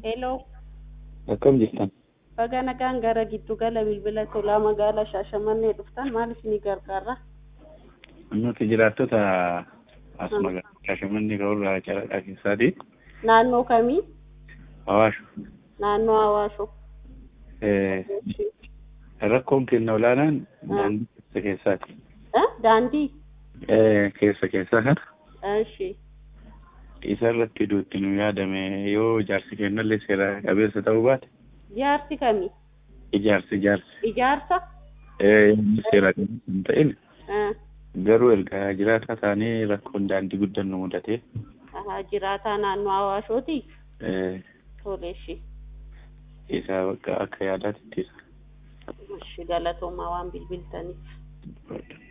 Hello. Akkam jirtan? Baga nagaan gara giddu gala bilbila tolaa magaalaa Shaashamannee dhuftan maal isinii gargaara? Nuti jiraattota as magaalaa Shaashamannee ka'urraa Caladhaa keessaati. Naannoo kamii? Hawaashu. Naannoo Hawaashoo. Eh, Rakkoon kenna olaanaan daandii keessa keessaati. Eh? Daandii? Eh, Keessa keessa kana Ishi. isa irratti duutti nu yaadame yoo ijaarsi kennallee seera qabeessa ta'uu baate Ijaarsi kamii? ijaarsi ijaarsi. Ijaarsa? Eh, inni seera qabeessa hin ta'in Eh. garuu erga jiraataa taanee rakkoon daandii guddaan nu mudate. Ahaa, jiraataa naannoo Hawaashooti? Eh, Tole ishi. isa bakka akka yaadaatti ittisa. Ishi galatoomaa waan bilbiltaniif.